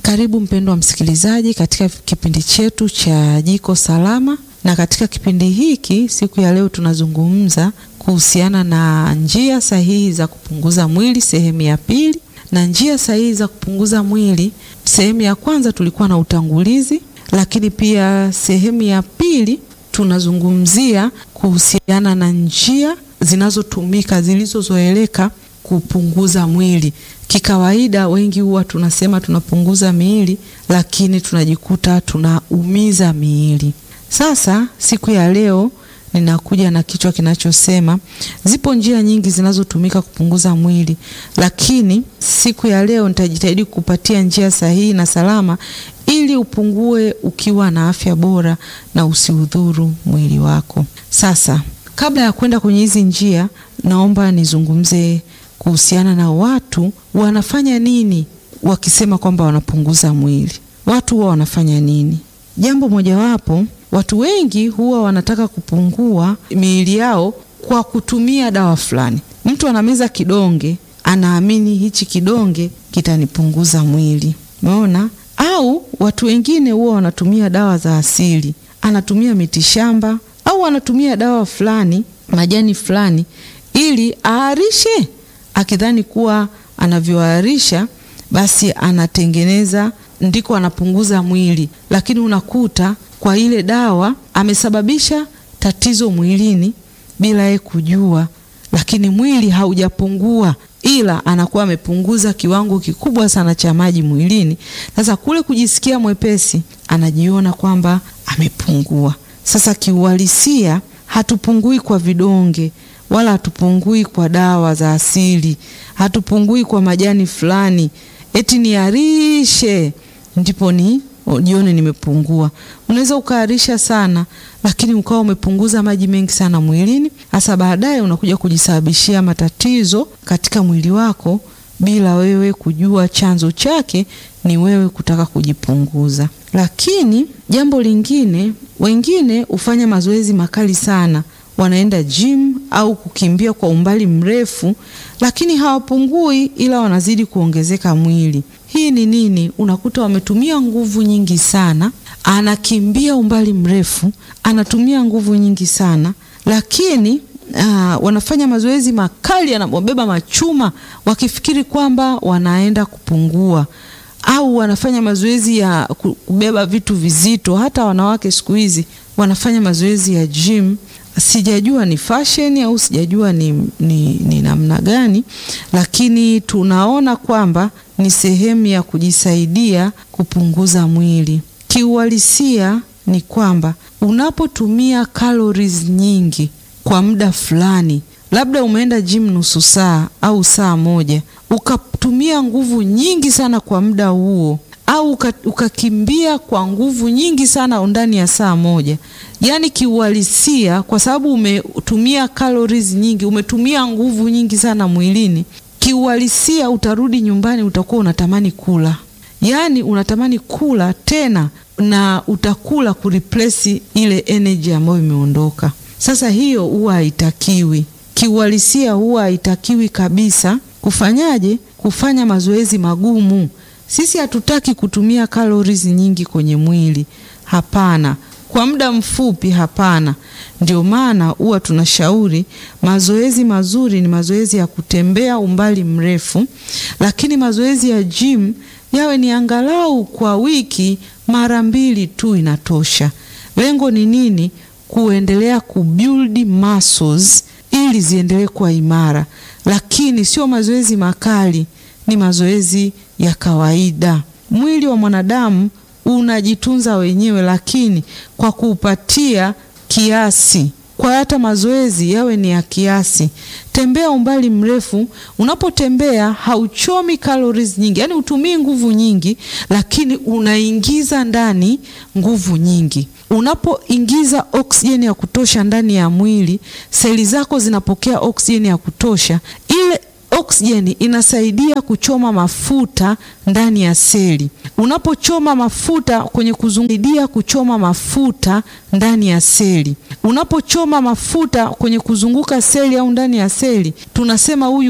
Karibu mpendwa msikilizaji katika kipindi chetu cha Jiko Salama, na katika kipindi hiki siku ya leo tunazungumza kuhusiana na njia sahihi za kupunguza mwili sehemu ya pili. Na njia sahihi za kupunguza mwili, sehemu ya kwanza tulikuwa na utangulizi, lakini pia sehemu ya pili tunazungumzia kuhusiana na njia zinazotumika zilizozoeleka kupunguza mwili. Kikawaida wengi huwa tunasema tunapunguza miili, lakini tunajikuta tunaumiza miili. Sasa siku ya leo ninakuja na kichwa kinachosema zipo njia nyingi zinazotumika kupunguza mwili, lakini siku ya leo nitajitahidi kupatia njia sahihi na salama ili upungue ukiwa na afya bora na usiudhuru mwili wako. Sasa kabla ya kwenda kwenye hizi njia, naomba nizungumze kuhusiana na watu wanafanya nini wakisema kwamba wanapunguza mwili. Watu huwa wanafanya nini? Jambo mojawapo, watu wengi huwa wanataka kupungua miili yao kwa kutumia dawa fulani. Mtu anameza kidonge, anaamini hichi kidonge kitanipunguza mwili, umeona? Au watu wengine huwa wanatumia dawa za asili, anatumia mitishamba au anatumia dawa fulani, majani fulani, ili aarishe akidhani kuwa anavyoarisha basi anatengeneza ndiko anapunguza mwili, lakini unakuta kwa ile dawa amesababisha tatizo mwilini bila yeye kujua, lakini mwili haujapungua, ila anakuwa amepunguza kiwango kikubwa sana cha maji mwilini. Sasa kule kujisikia mwepesi, anajiona kwamba amepungua. Sasa kiuhalisia, hatupungui kwa vidonge wala hatupungui kwa dawa za asili, hatupungui kwa majani fulani eti niarishe ndipo ni jione nimepungua. Unaweza ukaarisha sana, lakini ukawa umepunguza maji mengi sana mwilini, hasa baadaye unakuja kujisababishia matatizo katika mwili wako bila wewe kujua chanzo chake ni wewe kutaka kujipunguza. Lakini jambo lingine, wengine hufanya mazoezi makali sana wanaenda gym au kukimbia kwa umbali mrefu, lakini hawapungui, ila wanazidi kuongezeka mwili. Hii ni nini? Unakuta wametumia nguvu nyingi sana, anakimbia umbali mrefu, anatumia nguvu nyingi sana, lakini aa, wanafanya mazoezi makali, anabeba machuma wakifikiri kwamba wanaenda kupungua au wanafanya mazoezi ya kubeba vitu vizito. Hata wanawake siku hizi wanafanya mazoezi ya gym. Sijajua ni fashion au sijajua ni, ni, ni namna gani, lakini tunaona kwamba ni sehemu ya kujisaidia kupunguza mwili. Kiuhalisia ni kwamba unapotumia calories nyingi kwa muda fulani, labda umeenda gym nusu saa au saa moja, ukatumia nguvu nyingi sana kwa muda huo au ukakimbia kwa nguvu nyingi sana ndani ya saa moja, yaani kiuhalisia, kwa sababu umetumia calories nyingi, umetumia nguvu nyingi sana mwilini, kiuhalisia utarudi nyumbani, utakuwa unatamani kula, yaani unatamani kula tena, na utakula kureplace ile energy ambayo imeondoka. Sasa hiyo huwa haitakiwi, kiuhalisia huwa haitakiwi kabisa. Kufanyaje? Kufanya mazoezi magumu. Sisi hatutaki kutumia calories nyingi kwenye mwili, hapana. Kwa muda mfupi, hapana. Ndio maana huwa tunashauri mazoezi mazuri ni mazoezi ya kutembea umbali mrefu, lakini mazoezi ya gym yawe ni angalau kwa wiki mara mbili tu inatosha. Lengo ni nini? Kuendelea kubuild muscles ili ziendelee kuwa imara, lakini sio mazoezi makali, ni mazoezi ya kawaida. Mwili wa mwanadamu unajitunza wenyewe, lakini kwa kuupatia kiasi. Kwa hata mazoezi yawe ni ya kiasi. Tembea umbali mrefu. Unapotembea hauchomi calories nyingi, yaani utumii nguvu nyingi, lakini unaingiza ndani nguvu nyingi. Unapoingiza oksijeni ya kutosha ndani ya mwili, seli zako zinapokea oksijeni ya kutosha. Ile oksijeni inasaidia kuchoma mafuta ndani ya seli. Unapochoma mafuta kwenye kuzungudia kuchoma mafuta ndani ya seli, unapochoma mafuta kwenye kuzunguka seli au ndani ya seli, tunasema huyu